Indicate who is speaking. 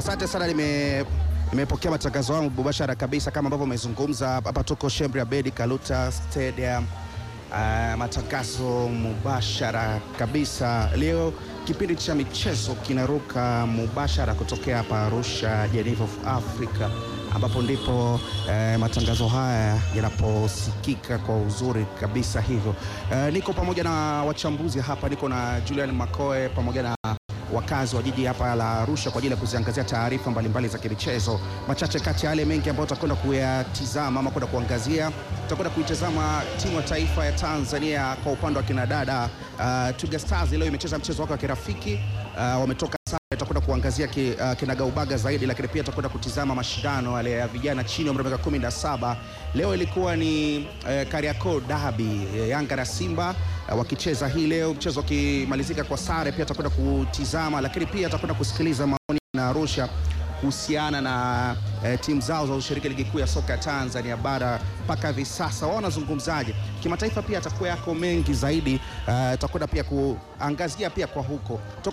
Speaker 1: Asante sana, nime nimepokea matangazo yangu mubashara kabisa kama ambavyo umezungumza hapa. Tuko Sheikh Abedi Kaluta Stadium. Uh, matangazo mubashara kabisa leo, kipindi cha michezo kinaruka mubashara kutokea hapa Arusha, Geneva of Africa, ambapo ndipo uh, matangazo haya yanaposikika kwa uzuri kabisa hivyo. Uh, niko pamoja na wachambuzi hapa, niko na Julian Makoe pamoja na wakazi wa jiji hapa la Arusha kwa ajili ya kuziangazia taarifa mbalimbali za kimichezo. Machache kati ya yale mengi ambayo tutakwenda kuyatizama ama kwenda kuangazia, tutakwenda kuitazama timu ya taifa ya Tanzania kwa upande wa kinadada. Uh, Twiga Stars leo imecheza mchezo wake wa kirafiki uh, wametoka sare. Tutakwenda kuangazia ki, uh, kinagaubaga zaidi, lakini pia tutakwenda kutizama mashindano yale ya vijana chini ya umri wa miaka kumi na saba. Leo ilikuwa ni uh, Kariakoo Derby uh, Yanga na Simba uh, wakicheza hii leo, mchezo ukimalizika kwa sare. Pia tutakwenda kutizama, lakini pia tutakwenda kusikiliza maoni na Arusha kuhusiana na eh, timu zao za ushiriki ligi kuu ya soka ya Tanzania bara mpaka hivi sasa, wao wanazungumzaje kimataifa. Pia atakuwa yako mengi zaidi, tutakwenda uh, pia kuangazia pia kwa huko